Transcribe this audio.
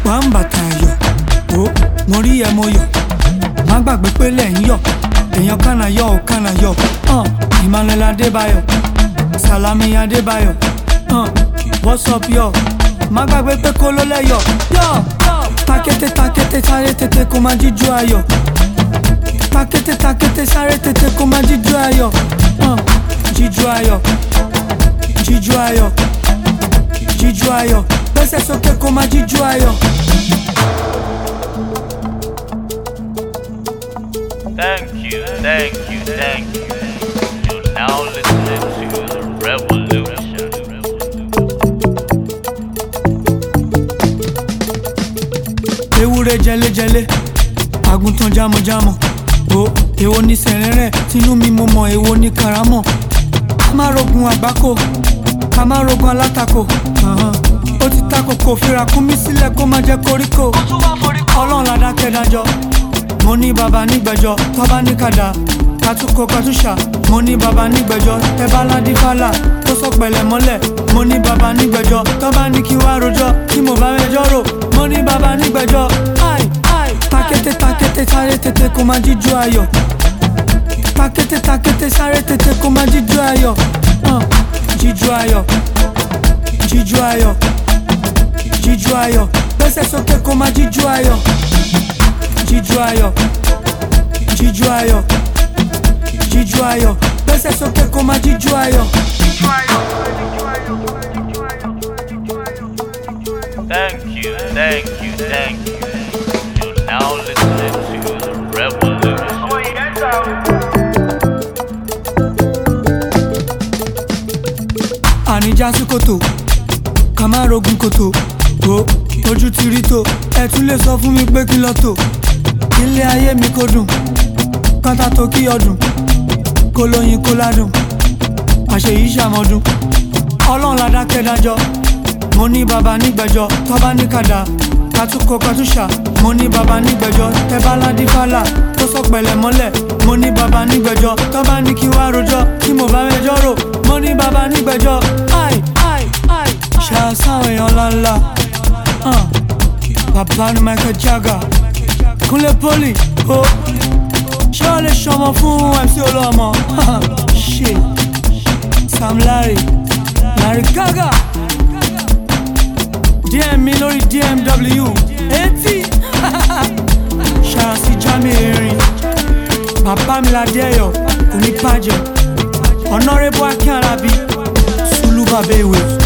wà ń bàtà ayọ̀ ó mo rí ẹ mo yọ̀ má gbàgbé pé lẹ́yìn yọ̀ èèyàn kànáà yọ̀ ò kànáà yọ̀ hàn Emmanuel Adébáyọ̀ Salami Adébáyọ̀ hàn what's up yọ̀ má gbàgbé pé kó ló lẹ́yọ̀ yọ̀ takété takété sáré tètè kó má jíjú ayọ̀ takété takété sáré tètè kó má jíjú ayọ̀ hàn jíjú ayọ̀ jíjú ayọ̀ jíjú ayọ̀ gbẹ́sẹ̀ sókè kó má jíjú ayọ̀. Thank you, thank you, thank you. You're now listening to the revolution. ewúrẹ́ jẹlẹ́jẹlẹ́ àgùntàn jámọ̀jámọ̀ o èwo ní sẹ̀rẹ̀rẹ̀ tinú mi mo mọ̀ èwo ní karamọ̀ ká má rogun àgbákò ká má rogun alátakò ahan. ó ti ta kòkò fira kún mi sílẹ̀ kó má jẹ́ koríko ọlọ́run ládàkẹ́ dájọ́ mo ní baba nígbẹ̀jọ́ tọ́ba ní kàdá kátúkọ kátúṣà mo ní baba nígbẹ̀jọ́ tẹ́bá ládì fàlà tó sọ pẹ̀lẹ́ mọ́lẹ̀ mo ní baba nígbẹ̀jọ́ tọ́ba ní kí wá rojọ́ tí mo bá mẹjọ́ rò mo ní baba nígbẹ̀jọ́ ai ai takété takété sáré tètè kó má jíjú ayọ̀ takété takété sáré tètè kó má jíjú ayọ̀ hàn jíjú ayọ̀ jíjú ayọ̀ jíjú ayọ̀ gbẹ́sẹ̀ sókè kó má jíjú ayọ̀ jíjú ayọ̀ jíjú ayọ̀ jíjú ayọ̀ gbẹ́sẹ̀ sókè kó má jíjú ayọ̀. Thank you, thank you, thank you. You're now listening to the revolution. àníjà sí kòtò ká má rogun kòtò o ojú ti rí tó ẹ tún lè sọ fún mi pé kí lọ tò ilé ayé mi kò dùn kọ́ńtà tó kí ọdún kó lóyin kó ládùn àṣeyí ṣàmọ́dún ọlọ́run ládàkẹ́ dájọ́ mo ní baba nígbẹ̀jọ́ tọ́ba ní kàdá kátúkọ kátúṣà mo ní baba nígbẹ̀jọ́ tẹ́bá ládì fàlà tó sọ pẹ̀lẹ́ mọ́lẹ̀ mo ní baba nígbẹ̀jọ́ tọ́ba ní kí wá rojọ́ tí mo bá mẹjọ́ rò mo ní baba nígbẹ̀jọ́ ai ai ai ṣàṣàwọn èèyàn ńláńlá hàn bàbá ni Michael Jagger Kúnlé Poli o ṣé o lè ṣọmọ fún MC Olúọmọ ṣe Sam Larry Larry Gaga DM mi lórí DMW etí ṣàṣì Jami erin bàbá mi ládé ẹ̀yọ̀ kò ní bàjẹ́ Honorable Akin Alabi Sulu Babewe.